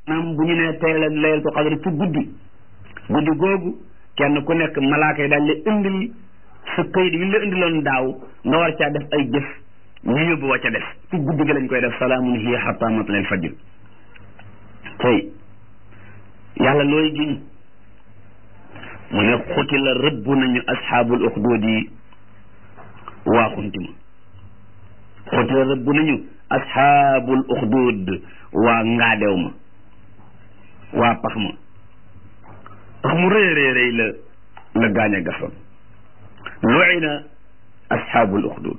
maanaam bu ñu nee tey la laylatul qadr ci guddi guddi googu kenn ku nekk malaaka yi daal la indil sa këyit yi la indiloon daaw nga war caa def ay jëf ñu yóbbu wa ca def ci guddi gi lañ koy def salaamun hiya hatta matla'il fajr tey yàlla looy giñ mu ne xuti la rëbb nañu asxaabul uxduud yi waa xuntima xuti la rëbb nañu asxaabul uxduud waa ngaadew ma waa pax ma pax mu rëy rëy rëy la la gaañ a gasoon luina asxaabul uxduud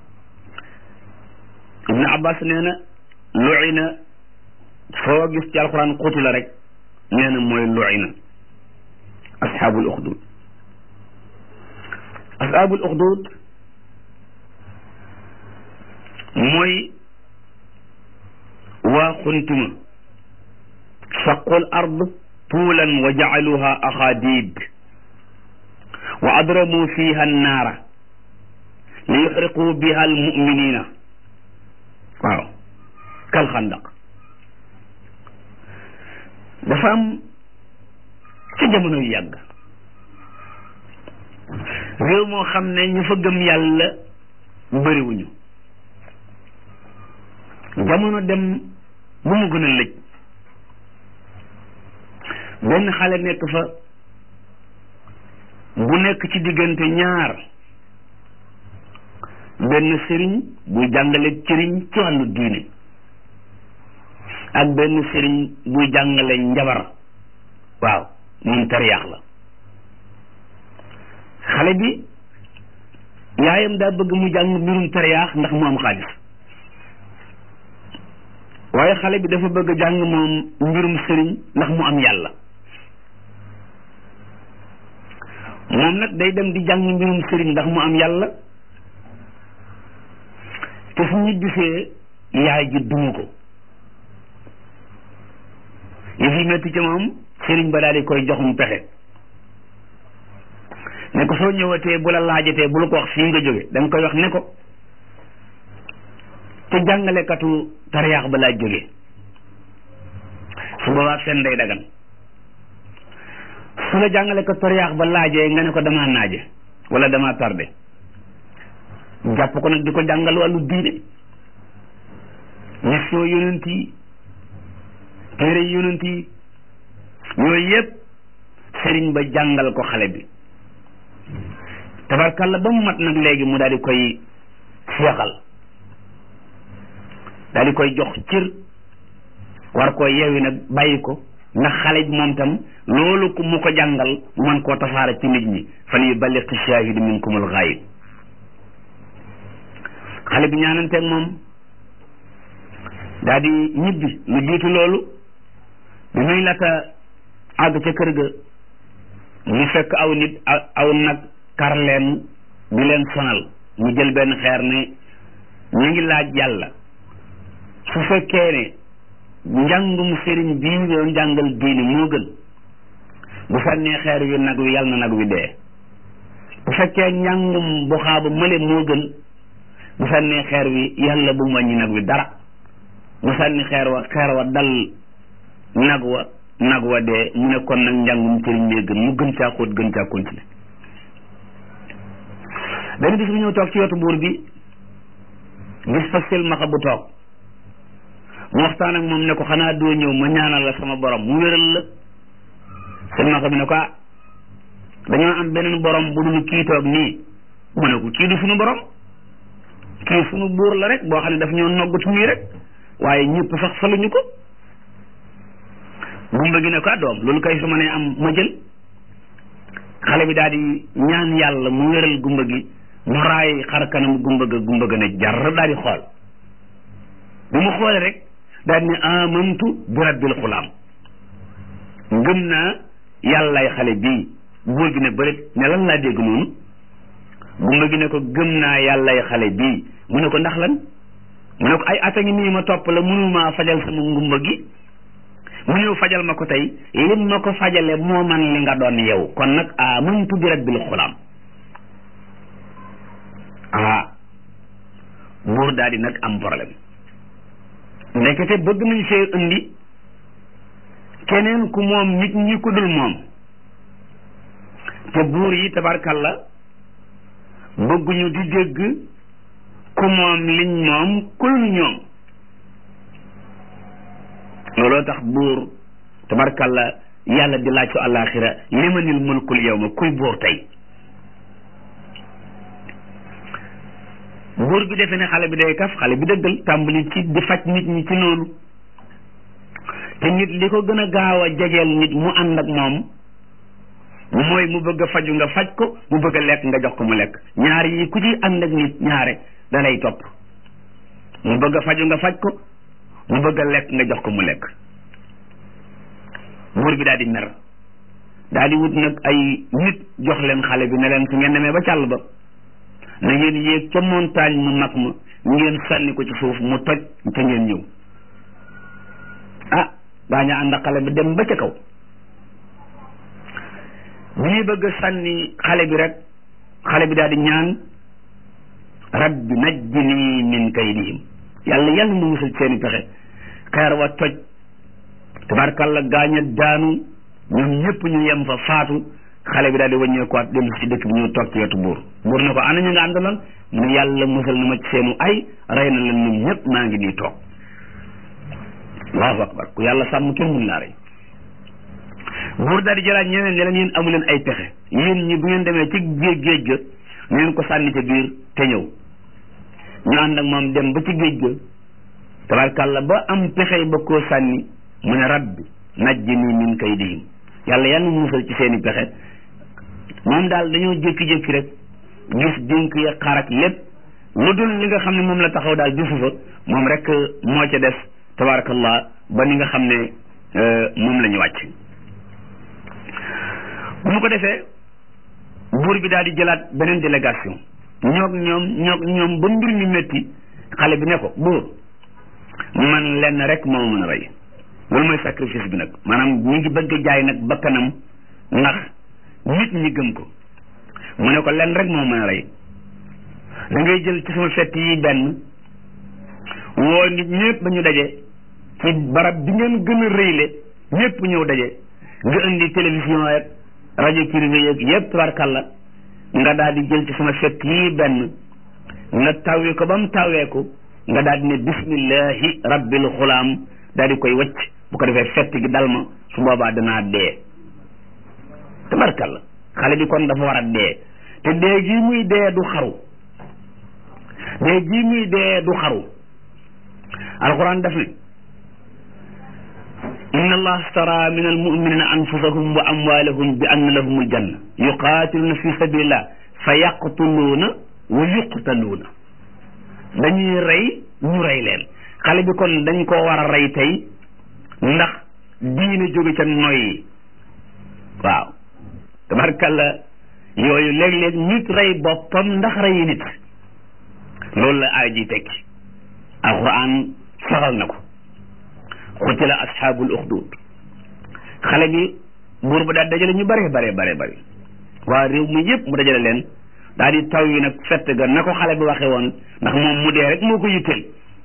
ibnu abbas nee na luina foo gis ci alquran xuti la rek nee na mooy luina asxaabul uxduud asxaabul uxduud mooy waa xuntima saqul ard tuulan wa jacaluha axaadiid wa adramu fiha annaara li yuxriqu biha almuminina waaw kal xandaq dafa am ci jamono yu yàgg réew moo xam ne ñu fa gëm yàlla bëriwuñu jamono dem bu mu gën a lëj benn xale nekk fa bu nekk ci diggante ñaar benn sëriñ buy jàngale cëriñ ci wàllu diine ak benn sëriñ buy jàngale njabar waaw moom tariyaax la xale bi yaayam daa bëgg mu jàng mbirum tariyaax ndax mu am xaalis waaye xale bi dafa bëgg jàng moom mbirum sëriñ ndax mu am yàlla moom nag day dem di jàng mbirum sëriñ ndax mu am yàlla te su ñibbisee yaay ji dumu ko yi fi metti ci moom sëriñ ba daal di koy joxum pexe ne ko soo ñëwatee bu la laajatee bu la ko wax fii nga jóge da nga koy wax ne ko te jàngalekatu tariyaax ba laa jóge su boobaa fen day dagan su la jàngalekatu tariyaax ba laajee nga ne ko damaa naaje wala damaa tardé jàpp ko nag di ko jàngal wàllu diine mission yonent yi téere yonent yi yooyu yëpp sëriñ ba jàngal ko xale bi tabarkalla ba mu mat nag léegi mu daal di koy seexal daal di koy jox cër war koo yeewi nag bàyyi ko ndax xale bi moom tam loolu ku mu ko jàngal man koo tasaara ci nit ñi fal yuballigh shaahidu minkumul ghaayib xale bi ñaananteeg moom daal di ñibbi lu jiitu loolu bi muy lata àgg ca kër ga mu fekk aw nit aw nag kar leen di leen sonal mu jël benn xeer ne ñu ngi laaj yàlla su fekkee ne njàngum sëriñ bii doon jàngal diini moo gën bu sànnee xeer wi nag wi yàlla na nag wi dee bu fekkee njàngum bu xaaba mële moo gën bu sànnee xeer wi yàlla bu mu wàññi nag wi dara bu sànni xeer wa xeer wa dal nag wa nag wa dee mu ne kon nag njàngum sëriñ mee gën mu gën caa xóot gën caa continuer benn bis bu ñëw toog ci wetu buur bi gis fa silmaxa bu toog mu waxtaan ak moom ne ko xanaa doo ñëw ma ñaanal la sama borom mu wéral la silmaxa bi ne ko ah dañoo am beneen borom bu dul kii toog nii mu ne ko kii du suñu borom kii suñu buur la rek boo xam ne daf ñoo noggatu nii rek waaye ñëpp sax faluñu ko gumba gi ne ko ah doom loolu kay su ma nee am ma jël xale bi daal di ñaan yàlla mu wéral gumba gi mu raay xar kanam gumba ga gumba ga ne jar daal di xool bi mu xoolee rek daal di ne amantu bi rabbil xulaam ngëm naa yàllay xale bii buur gi ne bërit ne lan laa dégg noonu gumba gi ne ko gëm naa yàllay xale bii mu ne ko ndax lan mu ne ko ay ata ngi nii ma topp la mënumaa fajal sama ngumba gi mu ñëw fajal ma ko tey lim ma ko fajale moo man li nga doon yow kon nag amantu bi rabbil xulaam ah buur daal di nag am problème ndekete bëgg nañ see indi keneen ku moom nit ñi ku dul moom te buur yi tabarkalla bëgguñu di dégg ku moom liñ moom kul ñoom looloo tax buur tabarkalla yàlla di laaj ko àllaaxira limanil mulkul yawma kuy buur tey buur bi defe ne xale bi day kaf xale bi dëggal tàmbali ci di faj nit ñi ci noonu te nit li ko gën a gaaw a jegeel nit mu ànd ak moom mooy mu bëgg a faju nga faj ko mu bëgg a lekk nga jox ko mu lekk ñaar yi ku ci ànd ak nit ñaare da lay topp mu bëgg a faju nga faj ko mu bëgg a lekk nga jox ko mu lekk buur bi daal di mer daal di wut nag ay nit jox leen xale bi ne leen su ngeen demee ba càll ba na ngeen yéeg ca montagne mu mag ma ngeen sànni ko ci suuf mu toj te ngeen ñëw ah daañu ànd ak xale bi dem ba ca kaw bi ñuy bëgg a sànni xale bi rek xale bi daal di ñaan rabbi najjini min kaydihim yàlla yàlla mu musal seeni pexe xeer wa toj tabarkalla gaañ a daanu ñoom ñëpp ñu yem fa faatu xale bi daal di wàññeekuwaat dellu ci dëkk bi ñu toog ci wetu buur buur ne ko ana ñu nga àndaloon mu ne yàlla musal na ma ci seenu ay rey na leen ñoom ñëpp maa ngi nii toog allahu akbar ku yàlla sàmm kenn mun laa rey buur daal di jëlaat ñeneen ne leen yéen amu leen ay pexe yéen ñi bu ngeen demee ci géej géej ga ngeen ko sànni ca biir te ñëw ñu ànd ak moom dem ba ci géej ga tabarkàlla ba am pexe ba koo sànni mu ne rabbi najjini min kaydihim yàlla yàlla mu musal ci seeni pexe moom daal dañoo jékki-jékki rek gis dénk ya xarak lépp lu dul li nga xam ne moom la taxaw daal gisu fa moom rek moo ca des tabarakallah ba ni nga xam ne moom la ñu wàcc bu mu ko defee buur bi daal di jëlaat beneen délégation ñoog ñoom ñoog ñoom ba mbir mi métti xale bi ne ko buur man lenn rek moo mën a rey loolu mooy sacrifice bi nag maanaam ñi ngi bëgg jaay nag bakkanam ndax nit ñi gëm ko mu ne ko lenn rek moo mën a rey da ngay jël ci sama fett yi benn woo nit ñëpp ba ñu daje ci barab bi ngeen gën a rëyle ñëpp ñëw daje nga indi télévision rek rajo privé yeeg yëpp tabarkalla nga daal di jël ci sama fett yi benn nga tawee ko ba mu taweeku nga daal di ne bismillahi rabbil xulaam daal di koy wacc bu ko defee fett gi dal ma su boobaa danaa dee tabarkalla xale bi kon dafa war a dee te dee gii muy dee du xaru dee gii muy dee du xaru alquran daf ne inna allah astara min almuminina anfusahum wa amwalahum bi anna lahum aljanna yuqatiluna fi sabilillah fa yaqtuluuna wa yuqtaluuna dañuy rey ñu rey leen xale bi kon dañ koo war a rey tey ndax diine jóge ca noyyi waaw tabarkalla yooyu léeg-léeg nit rey boppam ndax reyi nit loolu la aay ji tekki alquran saxal na ko xutila asxaabul uxdud xale bi buur ba daal dajale ñu bare bare bare bare waa réew mi yëpp mu dajale leen daal di taw yi nag fett ga na ko xale bi waxe woon ndax moom mu dee rek moo ko yitteel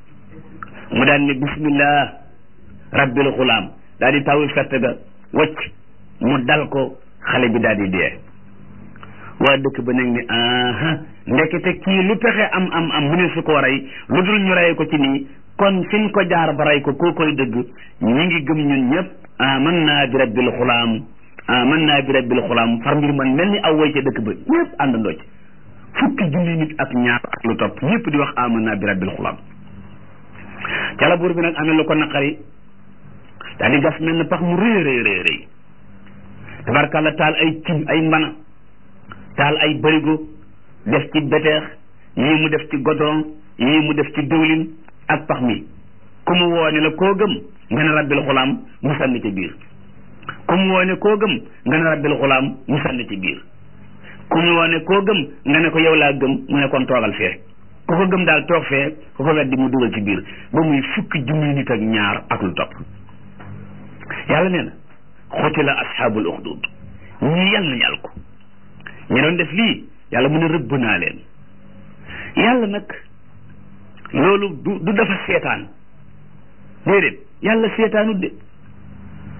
mu daal ne bismillah rabbil xulaam daal di taw yi fett ga wacc mu dal ko xale bi daal di dee waa dëkk ba nag ni aha ndekete kii lu pexe am am am mu ne su ko rey lu dul ñu rey ko ci nii kon fiñ ko jaar ba rey ko koo koy dëgg ñi ngi gëm ñun ñëpp aman naa bi rabbil xulaam aman naa bi rabbil xulaam far mbir man mel ni aw way ca dëkk ba ñëpp àndandoo ci fukki junni nit ak ñaar ak lu topp ñëpp di wax aman naa bi rabbil xulaam ca la buur bi nag amee lu ko naqari daal di gas mel na pax mu rëy rëy rëy rëy tabarkàlla taal ay cin ay mbana taal ay bërigo def ci beteex yii mu def ci godoron yii mu def ci diwlin ak pax mi ku mu woone la koo gëm nga ne rabbil xulaam mu sànni ci biir ku mu woone koo gëm nga ne rabbil xulaam mu sànni ci biir ku mu woone koo gëm nga ne ko yow laa gëm mu ne kon toogal fee ku ko gëm daal toog fee ku ko weddi mu dugal ci biir ba muy fukki junni nit ak ñaar ak lu topp yàlla nee na xutila asxaabul uxdud ñii yàlla nañu ko ñi doon def lii yàlla mu ne rëbb naa leen yàlla nag loolu du du dafa seetaan déedéet yàlla seetaanut de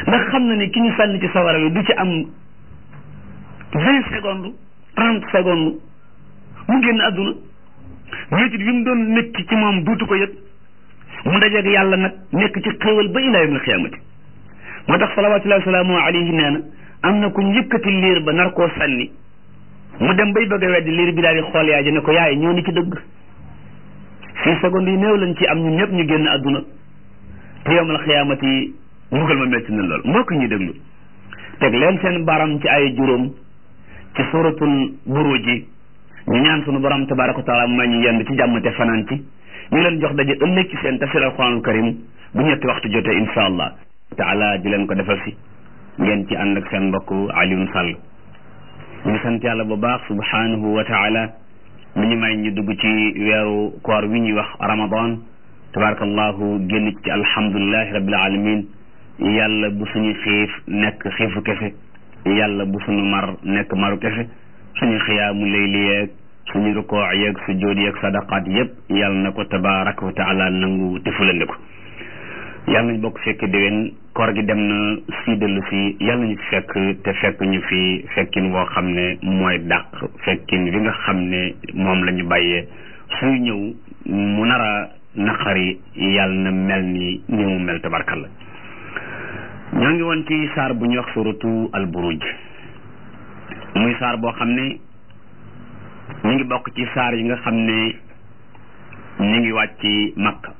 ndax xam na ni ki ñu sànni ci sawara wi du ci am vingt secondes trente secondes mu génn àdduna métit bi mu doon nekk ci moom duutu ko yëg mu dajeeg yàlla nag nekk ci xéewal ba ilaa yawmil xiyaamati moo tax salawaatullahi wa salaamu alayhi nee na am na ku njëkkati liir ba nar koo sànni mu dem bay bëgg a weddi liir bi daal di xool yaay ji ne ko yaay ñoo ni ci dëgg six secondes yi néew lañ ci am ñun ñëpp ñu génn àdduna te yawmal xiyaamati mbugal ma metti na lool mbokk ñuy déglu teg leen seen baram ci ay juróom ci suratul buruj ji ñu ñaan sunu borom tabaraka wa taala mu may ñu yend ci jàmm te fanaan ci ñu leen jox daje ëllëg ci seen tafsir alquranul karim bu ñetti waxtu jotee insha allah taala di leen ko defal si ngeen ci ànd ak seen mbokk Alioune Sall ñu ngi sant yàlla bu baax subhanahu wa taala mi ñu may ñu dugg ci weeru koor wi ñuy wax ramadan tabarakallahu génn ci alhamdulilahi rabbil alamin yàlla bu suñu xiif nekk xiifu kese yàlla bu suñu mar nekk maru kese suñu xiyaamu layli yeeg suñu rukoo yeeg sujjóot yeeg sadaqaat yépp yàlla na ko tabaraka wa taala nangu te fulande ko yàlla nañ bokk fekk déwén koor gi dem na si dellu si yàlla nañu fi fekk te fekk ñu fi fekkin woo xam ne mooy dàq fekkin bi nga xam ne moom la ñu bàyyee suy ñëw mu nar a naqari yàlla na mel ni ni mu mel tabarkalla ñoo ngi woon ci saar bu ñuy wax suratu al buruj muy saar boo xam ne ñu ngi bokk ci saar yi nga xam ne ñu ngi wàcc makka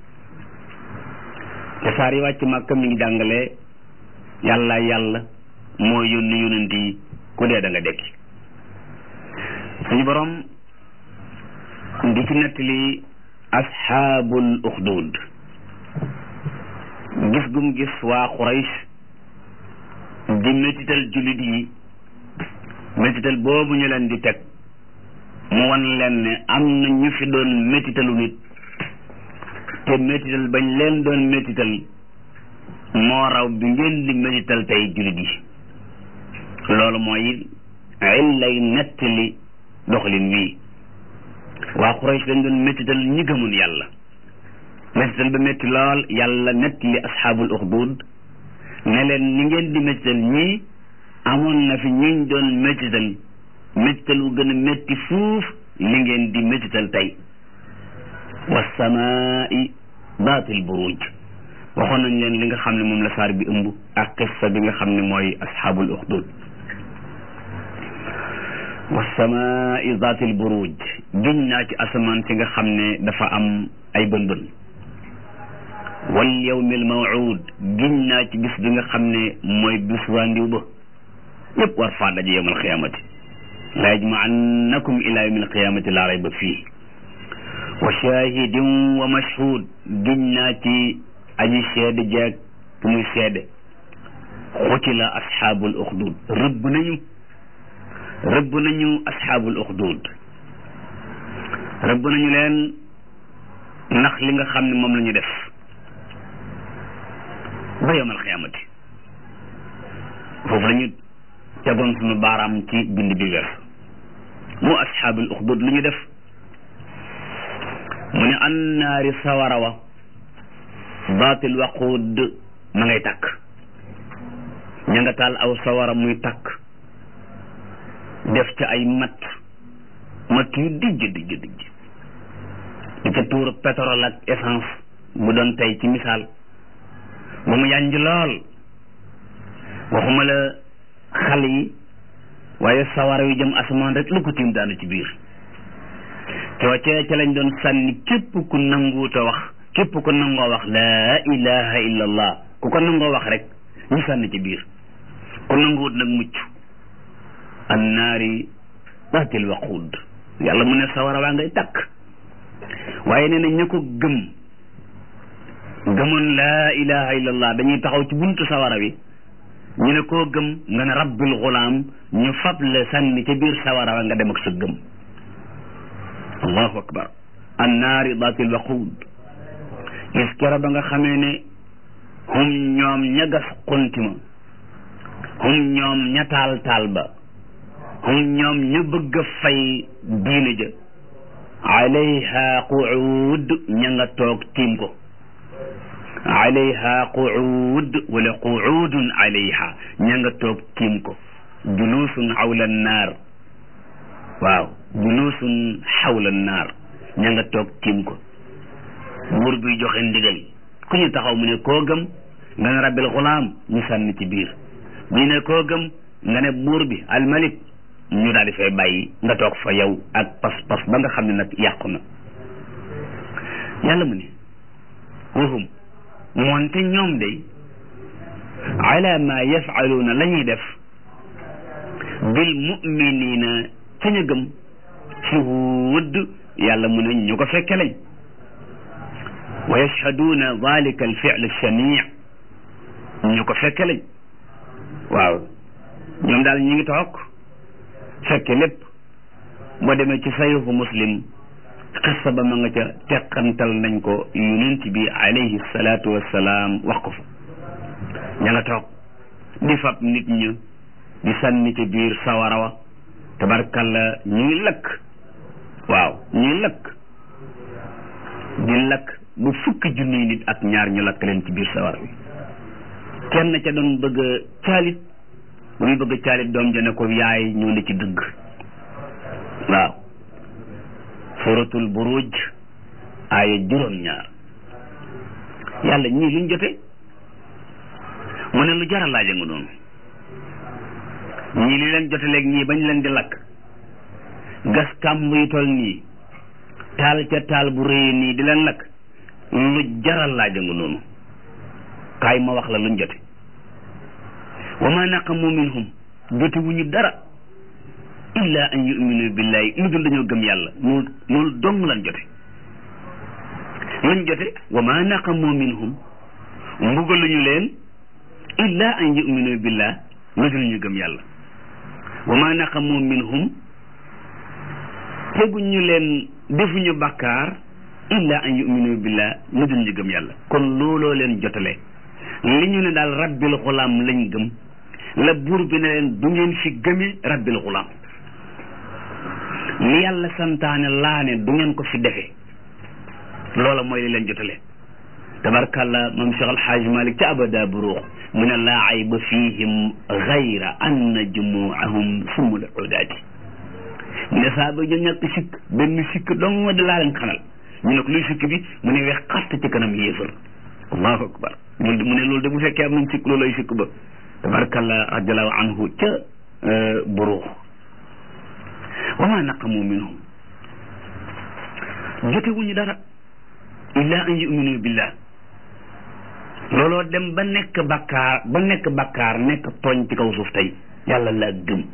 te saar yi wàcc makka mi ngi jàngale yàlla yàlla moo yónni yonent yi ku dee da nga dekki suñu borom di ci nettali asxaabul uxdud gis gum gis waa Quraysh di métital jullit yi métital boobu ñu leen di teg mu wan leen ne am na ñu fi doon métitalu nit te métital bañ leen doon métital moo raw bi ngeen di métital tey jullit yi loolu mooy illay nettali doxalin wii waa Quraysh dañ doon métital ñi gëmun yàlla métital ba métti lool yàlla nettali asxaabul uxdud ne leen ni ngeen di métital ñii amoon na fi ñuñ doon métital métital wu gën a métti fuuf li ngeen di métital tey wasamaai daatil buruj waxoon nañ leen li nga xam ne moom la saar bi ëmb ak qissa bi nga xam ne mooy asxaabul uxdud wasamaai daatil buruj giñ naa ci asamaan si nga xam ne dafa am ay bën bën wal yawmil mawuud giñ naa ci bis bi nga xam ne mooy bis waa ndiw ba ñëpp war faa daje yawmal qiyaamati la yajmaannakum ila yawmil qiyaamati laa rayba fii wa shahidin wa mashhud giñ naa ci aji seede jeeg bu muy seede xutila asxaabul uxdud rëbb nañu rëbb nañu asxaabul uxdud rëbb nañu leen ndax li nga xam ne moom la ñu def ba yawmal xiyaamati foofu la ñu tegoon sunu baaraam ci bind bi weer mu asxaabul uxdud lu ñu def mu ne annaari sawara wa baatil waquud ma ngay takk ña nga taal aw sawara muy takk def ca ay mat mat yu dijj dijj dijj di ca tuur pétrole ak essence bu doon tey ci misaal ba mu yànj lool waxuma la xale yi waaye sawara yu jëm asamaan rek lu ko tiim daanu ci biir coocee ca lañ doon sànni képp ku nanguuta wax képp ku nangoo wax laa ilaha illa allah ku ko nangoo wax rek ñu sànni ci biir ku nanguwut nag mucc annaari daatil waquud yàlla mu ne sawara waa ngay takk waaye nee na ña ko gëm gëmoon laa ilaha illa allah dañuy taxaw ci buntu sawara wi ñu ne koo gëm nga ne rabbil gulaam ñu fab la sànni ca biir sawara wa nga dem ak sa gëm allahu akbar annaari daatil waquud gis kero ba nga xamee ne hum ñoom ña gas xunti ma hum ñoom ña taal taal ba hum ñoom ña bëgg a fay diine ja alayha quud ña nga toog tiim ko alayha quud wala quudun alayha ña nga toog tiim ko julusun xawla naar waaw julusun xawla naar ña nga toog tiim ko buur bi joxe ndigal ku ñu taxaw mu ne koo gëm nga ne rabbil xulaam ñu sànni ci biir ñu ne koo gëm nga ne buur bi almalik ñu daal di fay bàyyi nga toog fa yow ak pas-pas ba nga xam ne nag yàqu na yàlla mu ne wahum moonte ñoom day ala ma yafaluuna la ñuy def bil muminina ca ñu gëm shuhud yàlla mu ne ñu ko fekke lañ wa yashhaduuna dalika al fi'l shanii ñu ko fekke lañ waaw ñoom daal ñi ngi toog fekke lépp boo demee ci sahihu muslim xissa ba ma nga ca teqantal nañ ko yonent bi alayhi salaatu wassalaam wax ko fa ña nga toog di fab nit ñi di sànni ci biir sawara wa tabarkalla ñuy lakk waaw ñuy lakk di lakk bu fukki junniy nit ak ñaar ñu lakk leen ci biir sawara bi kenn ca doon bëgg a caalit bu muy bëgg a caalit doom ja ne ko yaay ñoo ne ci dëgg waaw suratul buruj aaya juróom ñaar yàlla ñii luñ jote mu ne lu jara laaja nga noonu ñii li leen jote léegi ñii bañ leen di lakk gas kàmb yi tol nii taal ca taal bu rëy nii di leen lakk lu jara laaja nga noonu kaay ma wax la luñ jote wa ma naqamu minhum jote wu ñu dara illa an yuminu billahi lu dul dañoo gëm yàlla loolu loolu dong lan jote luñ jote wa ma naqamu minhum mbugaluñu leen illa an yuminu billah lu dul ñu gëm yàlla wa ma naqamu minhum teguñu leen defuñu bàkkaar illa an yuminu billah lu dul ñu gëm yàlla kon looloo leen jotale li ñu ne daal rabbil xulaam lañ gëm la buur bi ne leen du ngeen fi gëme rabbil xulaam li yàlla santaane laa ne du ngeen ko fi defe loola mooy li leen jotale tabarkàlla moom Cheikh Alxaaj Malik ca abada buruux mu ne laa ayba fihim gayra anna jumuahum sumul udaati mu ne saa ba ñu ñàkk sikk benn sikk dong di laa leen xanal ñu ne ko luy sikk bi mu ne wex xatt ci kanam yéefar allahu akbar loolu de mu ne loolu de bu fekkee am nañ sikk loolu ay sikk ba tabarkàlla radiallahu anhu ca buruux wa ma naqamu minhum jotewuñu dara illa an yuminu billah looloo dem ba nekk bakkaar ba nekk bakkaar nekk tooñ ci kaw suuf tey yàlla laa gëm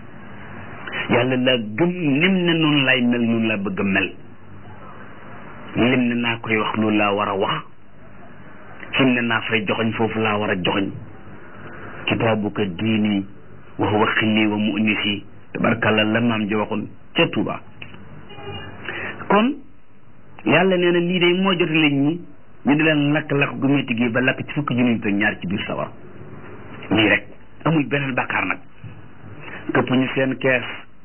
yàlla laa gëm nim ne noonu lay mel noonu laa bëgg a mel lim ne naa koy wax loolu laa war a wax fim ne naa fay joxoñ foofu laa war a joxoñ kitaabuka diini wa huwa xilli wa mu'nisi tabarkalla la maam ji waxoon ca Tuuba kon yàlla nee na lii de moo jot leen ñi ñu di leen lakk-lakk gu métti gi ba lakk ci fukki junni te ñaar ci biir sawar lii rek amul beneen bàkkaar nag këpp ñu seen kees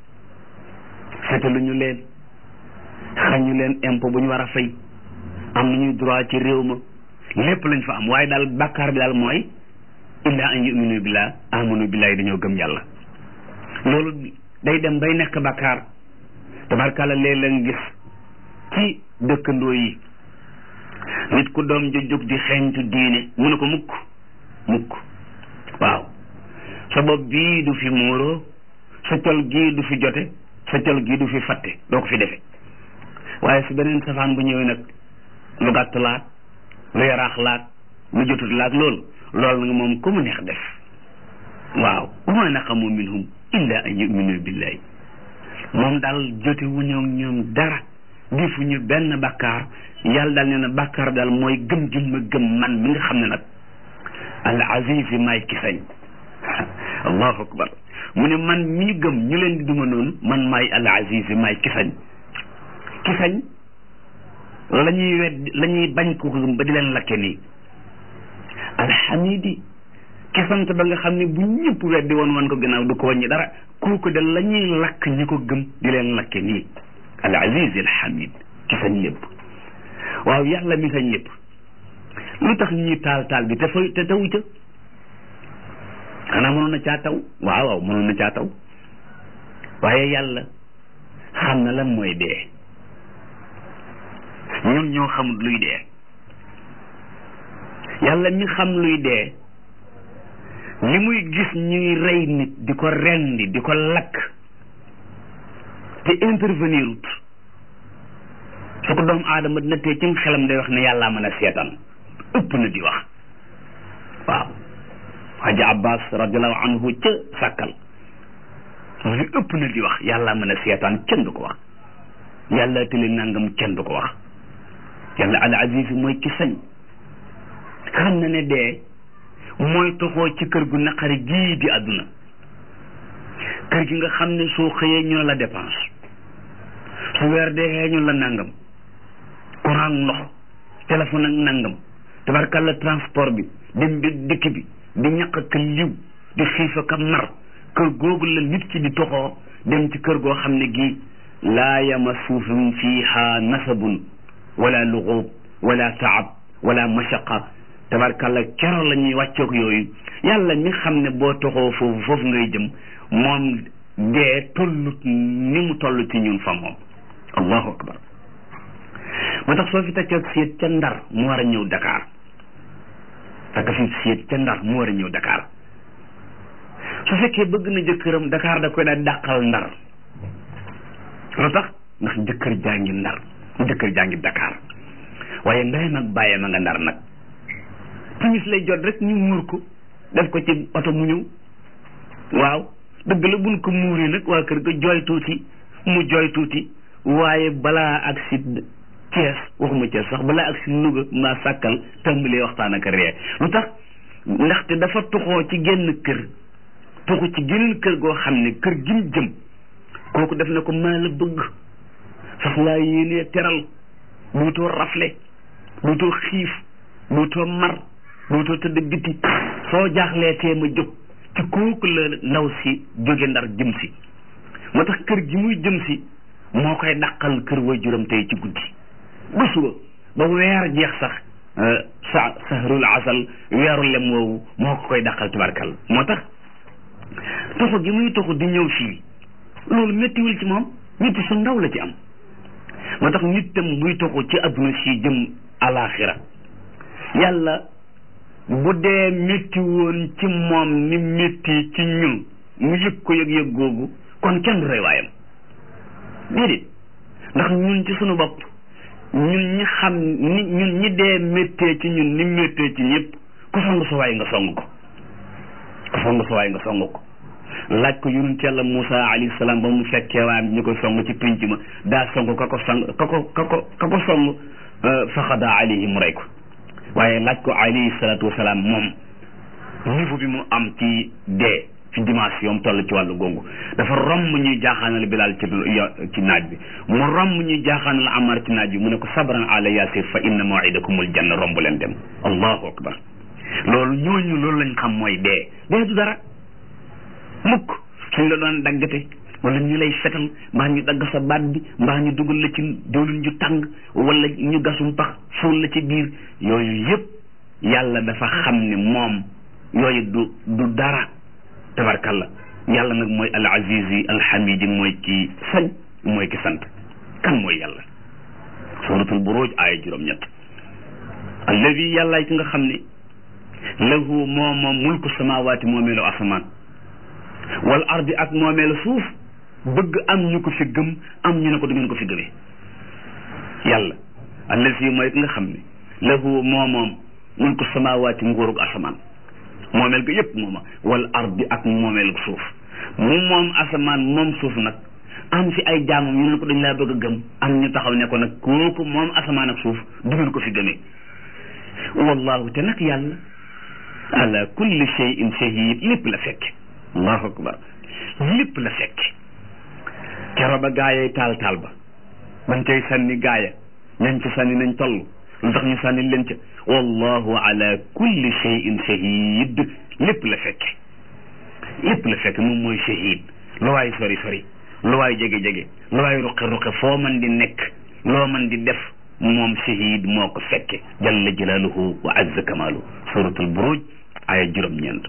fetaluñu leen xañu leen impôt bu ñu war a fay am nañu droit ci réew ma lépp lañ fa am waaye daal bàkkaar bi daal mooy illa an yuminu billah amanu billahi dañoo gëm yàlla loolu day dem bay nekk bàkkaar tabarkàlla léeg-léeg nga gis ci dëkkandoo yi nit ku doom ju jóg di xeeñtu diine mu ne ko mukk mukk waaw sa bopp bii du fi muuroo sa col gii du fi jote sa col gii du fi fatte doo ko fi defe waaye su beneen safaan bu ñëwee nag lu gàtt laat lu yaraax laat lu jotut laat loolu loolu nag moom ku mu neex def waaw wa ma naqamu minhum illa an yuminu billahi moom daal jote wu ñoom ñoom dara defuñu benn bakkaar yàlla daal nee na bakkaar daal mooy gëm gi ma gëm man mi nga xam ne nag al aziz maay ki sañ allahu akbar mu ne man mi ñu gëm ñu leen di duma noonu man maay al aziz maay ki sañ ki sañ la ñuy wedd la ñuy bañ ko gëm ba di leen lakke nii alhamidi ki sant ba nga xam ne bu ñëpp weddi woon wan ko gannaaw du ko wàññi dara kooku de la ñuy lakk ñi ko gëm di leen lakke nii al aziz al hamid ki sañ lépp waaw yàlla mi sañ lépp lu tax ñuy taal taal bi te fa te tawu ca xanaa mënoon na caa taw waaw waaw mënoon na caa taw waaye yàlla xam na lan mooy dee ñun ñoo xamut luy dee yàlla mi xam luy dee li muy gis ñuy rey nit di ko rendi di ko lakk te intervenir ut su ko doomu aadama dina tee ci xelam day wax ne yàllaa mën a seetaan ëpp na di wax waaw Haji Abbas radiallahu anhu ca sàkkal mu ne ëpp na di wax yàllaa mën a seetaan kenn du ko wax yàlla tële nangam kenn du ko wax yàlla al aziz mooy ki sañ xam na ne dee mooy toxoo ci kër gu naqari gii di àdduna kër gi nga xam ne soo xëyee ñu ne la dépense su weer dee ñu la nangam courant ndox téléphone ak nangam tabarkalla transport bi dem bi dikk bi di ñaq ak liw di xiif ak mar kër googu la nit ki di toxoo dem ci kër goo xam ne gii laa yamassuhum fiiha nasabun wala luxuub wala taab wala mashaqa tabarkalla kero la ñuy wàccoog yooyu yàlla mi xam ne boo toxoo foofu foofu ngay jëm moom dee tollut ni mu toll ci ñun fa moom allahu akbar moo tax soo fi takkee seet ca ndar mu war a ñëw Dakar takk fi seet ca ndar mu war a ñëw Dakar su fekkee bëgg na jëkkëram Dakar da koy daal dàqal ndar lu tax ndax jëkkër jaa ngi ndar jëkkër jaa ngi Dakar waaye ndeyam ak bàyyam a nga ndar nag timis lay jot rek ñu muur ko def ko ci oto mu ñëw waaw dëgg la buñ ko muuree nag waa kër ga jooy tuuti mu jooy tuuti waaye balaa ak si Cees waxuma Cees sax balaa ak si Louga maa sàkkal tàmbalee waxtaan ak ree lu tax ndaxte dafa tuxoo ci genn kër tuxu ci geneen kër goo xam ne kër gi mu jëm kooku def na ko maa la bëgg sax laa yéenee teral duutoo rafle duutoo xiif duutoo mar duutoo tëdd biti soo jaaxlee tee ma jóg ci kooku la ndaw si jóge ndar jëm si moo tax kër gi muy jëm si moo koy dàqal kër waajuram tey ci guddi ba suba ba weer jeex sax sa sahrul asal weeru lem woowu moo ko koy dàqal tubarkal moo tax toxu gi muy toxu di ñëw fii loolu méttiwul ci moom métti su ndaw la ci am moo tax nit tam buy toxu ci adduna si jëm alaxira yàlla bu dee métti woon ci moom ni métti ci ñun mu yëg ko yëg-yëg googu kon kenn du rey waayam déedéet ndax ñun ci sunu bopp ñun ñi xam ni ñun ñi dee méttee ci ñun ni méttee ci ñëpp ku song sa waay nga song ko ku song sa waay nga song ko laaj ko yonent yàlla Moussa alayhi salaam ba mu fekkee waayam ñu koy song ci pénc ma daa song ka ko song ka ko ka ko ka ko song faxada alayhi mu rey ko waaye laaj ko alayhi salaatu wasalaam moom niveau bi mu am ci dee ci dimension toll ci wàllu googu dafa romb ñuy jaaxaanal Bilaal ci ci naaj bi mu romb ñuy jaaxaanal Amar ci naaj bi mu ne ko sabran ala yasir fa inna maw'idakumul janna romb leen dem allahu akbar loolu ñooñu loolu lañ xam mooy dee dee du dara mukk suñ la doon daggate wala ñu lay fetal mbaa ñu dagg sa baat bi mbaa ñu dugal la ci doolun ju tàng wala ñu gasum pax suul la ci biir yooyu yëpp yàlla dafa xam ne moom yooyu du du dara tabarkalla yàlla nag mooy al azizi al hamidi mooy ki sañ mooy ki sant kan mooy yàlla suratul buruj aaya juróom-ñett alladi yàllaay ki nga xam ne lahu moo moom mulku samawaati moomeelu asamaan wal ardi ak moomeelu suuf bëgg am ñu ko fi gëm am ñu ne ko du ngeen ko fi gëmee yàlla allazi mooy ki nga xam ne lahu moo moom mulku samawaati nguurug asamaan moomeel ga yëpp mooma wal ardi ak moomeel suuf mu moom asamaan moom suuf nag am fi ay jaamam ñu ne ko dañ laa bëgg a gëm am ñu taxaw ne ko nag kooku moom asamaan ak suuf du ngeen ko fi gëmee wallahu te nag yàlla ala kulli shay'in shahid lépp la fekk allahu akbar lépp la fekk kero ba gaayay taal taal ba bañ cay sànni gaaya ñañ ci sànni nañ toll lu tax ñu sànni leen ca wallahu ala kulli shay'in shahid lépp la fekk lépp la fekk moom mooy shahid lu waay sori sori lu waay jege jege lu waay ruqe ruqe foo man di nekk loo man di def moom shahid moo ko fekke jalla jalaaluhu wa azza kamaalu suratul buruj aya juróom-ñeent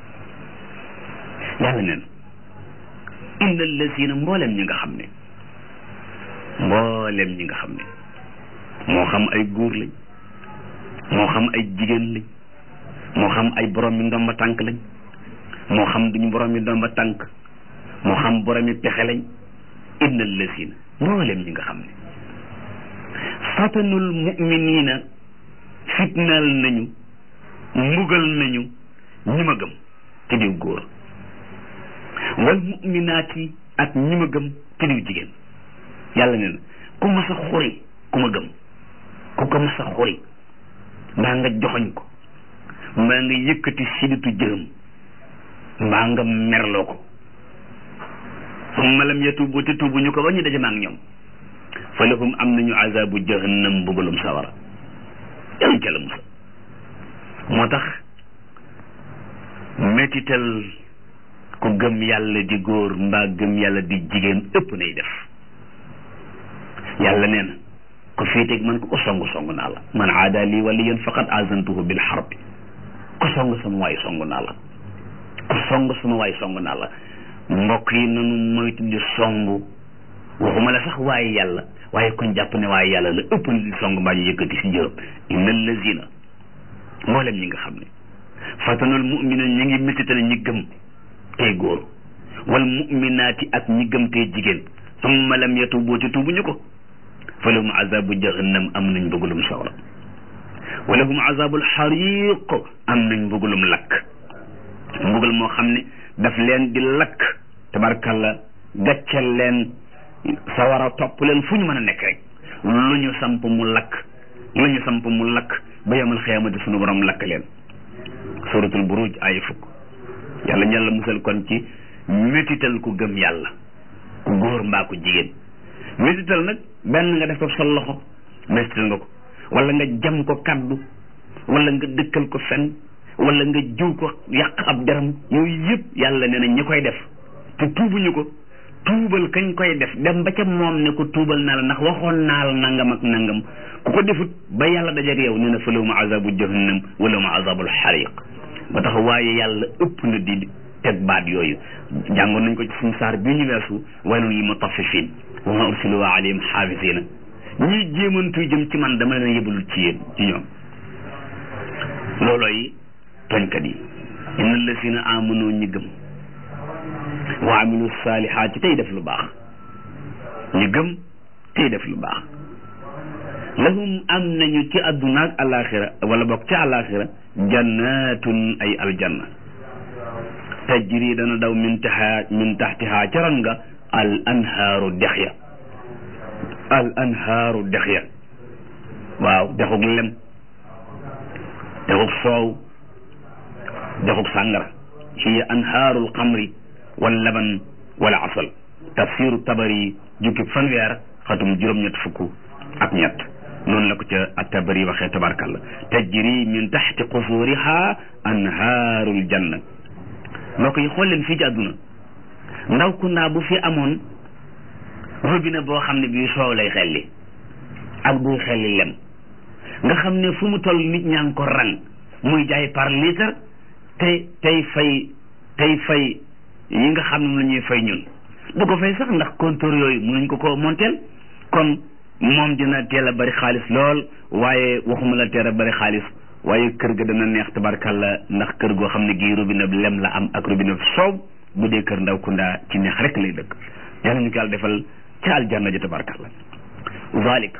yàlla neen inna allazina mboolem ñi nga xam ne mboolem ñi nga xam ne moo xam ay góor lañ moo xam ay jigéen lañ moo xam ay borom mi ndomba tànk lañ moo xam duñu borom mi ndomba tànk moo xam borom mi pexe lañ inna allazina mboolem ñi nga xam ne fatanul muminina fitnaal nañu mbugal nañu ñi ma gëm te diw góor wal muminaati ak ñi ma gëm te diw jigéen yàlla ne na ku mas a xuri ku ma gëm ku ko mas a xuri mbaa nga joxoñ ko mbaa nga yëkkati siditu jërëm mbaa nga merloo ko summa lam yatubu te tuubu ñu ko ba ñu daje ma ak ñoom fa lahum am nañu azabu jahannam mbugalum sawara yàlla ca la musa moo tax métital ku gëm yàlla di góor mbaa gëm yàlla di jigéen ëpp nay def yàlla nee na ko féeteeg man ko ko song song naa la man aada lii waliyan faqad azantuhu bil harbi ko song sama waay song naa la ko song sama waay song naa la mbokk yi nanu moytu di song waxuma la sax waaye yàlla waaye kon jàpp ne waaye yàlla la ëpp na di song mbaa ñu yëkkati si jërëm inna allazina mboolem ñi nga xam ne fatanul mu'mina ñi ngi métitale ñi gëm tey góor wal mu'minaati ak ñi gëm tey jigéen summa lam yatubu ci tuubu ñu ko fa lahum azabu jahannam am nañ bëggalum sawra wa lahum azabul xariq am nañ bëggalum lakk mbugal moo xam ne daf leen di lakk tabarkalla gàcceel leen sawara topp leen fu ñu mën a nekk rek lu ñu samp mu lakk lu ñu samp mu lakk ba yamal xiyaamati sunu borom lakk leen suratul buruj ay fukk yàlla ñu yàlla musal kon ci métital ku gëm yàlla ku góor mbaa ku jigéen métital nag benn nga def ko sa loxo métital nga ko wala nga jam ko kaddu wala nga dëkkal ko fen wala nga jiw ko yàq ab deram yooyu yëpp yàlla nee na ñi koy def te tuubuñu ko tuubal kañ koy def dem ba ca moom ne ko tuubal naa la ndax waxoon naa la nangam ak nangam ku ko defut ba yàlla dajeeg yow nee na fa lahum azabu jahannam wa lahum azabul xariq ba tax waaye yàlla ëpp na di teg baat yooyu jàngoon nañ ko ci suñu saar bii ñu weesu waylun lil mutaffifin wa ma ursilu alayhim xaafisina ñii jéemantu jëm ci man dama leen yëbalul ci yéen ci ñoom loolooy toñkat yi inna allasina amanu ñi gëm wa amilu saalihaati tey def lu baax ñi gëm tey def lu baax lahum am nañu ci àdduna ak alaxira wala bokk ci alaxira jannatun ay aljanna tajri dana daw min taxa min taxtiha ca ron nga al anhaaru dex ya al anhaaru dex ya waaw dexug lem dexug soow dexug sàngara hiya anhaarul xamri wal laban wala asal tafsiru tabari jukki fanweer xatum juróom-ñett fukk ak ñett noonu la ko ca at-tabari waxee tabarkalla tajri min taxti qusuriha anhaarul janna mbokk yi xool leen fii ci àdduna ndaw ku ndaa bu fi amoon robinet boo xam ne bii soow lay xelli ak buy xelli lem nga xam ne fu mu toll nit ñaa ngi ko rang muy jaay par litre te tey fay tey fay yi nga xam ne la ñuy fay ñun du ko fay sax ndax compteur yooyu mënuñ ko ko monteel kon moom dina teel a bari xaalis lool waaye waxuma la teel a bari xaalis waaye kër ga dana neex tabarkalla ndax kër goo xam ne gii robinet lem la am ak robinet soow bu dee kër ndaw kunda ci neex rek lay dëkk yàlla ñu ko yàlla defal ca aljanna ji tabarkalla zalik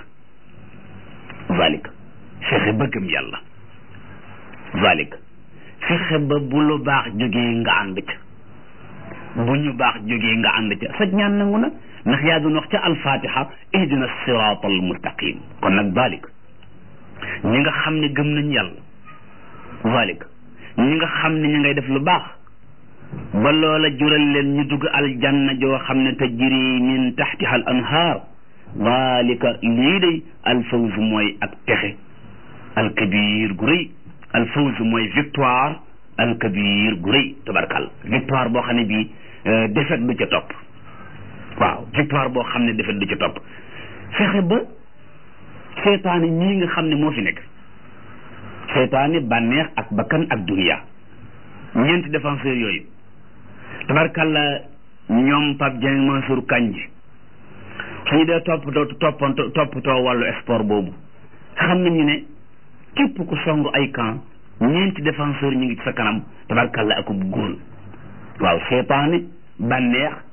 zalik fexe bëggam yàlla zalik fexe ba bu lu baax jógee nga ànd ca bu ñu baax jógee nga ànd ca saj ñaan nangu na ndax yaa doon wax ca alfatiha ihdina sirat al mustaqim kon nag zalik ñi nga xam ne gëm nañ yàlla zalik ñi nga xam ne ñu ngay def lu baax ba loola jural leen ñu dugg aljanna joo xam ne tajri min taxtiha al anhaar zalika lii day alfawz mooy ak texe alkabir gu rëy alfawz mooy victoire alkabir gu rëy tabarkal victoire boo xam ne bii défaite du ca topp waaw victoire boo xam ne défaite du ca topp fexe ba seytaane ñii nga xam ne moo fi nekk seytaane bànneex ak bakkan ak duniya ñeenti défenseurs yooyu tabarkalla ñoom Pape Dieng Mansour Kandji suñu dee toppatoo toppanto toppatoo wàllu sport boobu xam nañu ne képp ku song ay camp ñeenti défenseur ñu ngi ci sa kanam tabarkalla akub góor waaw seytaane bànneex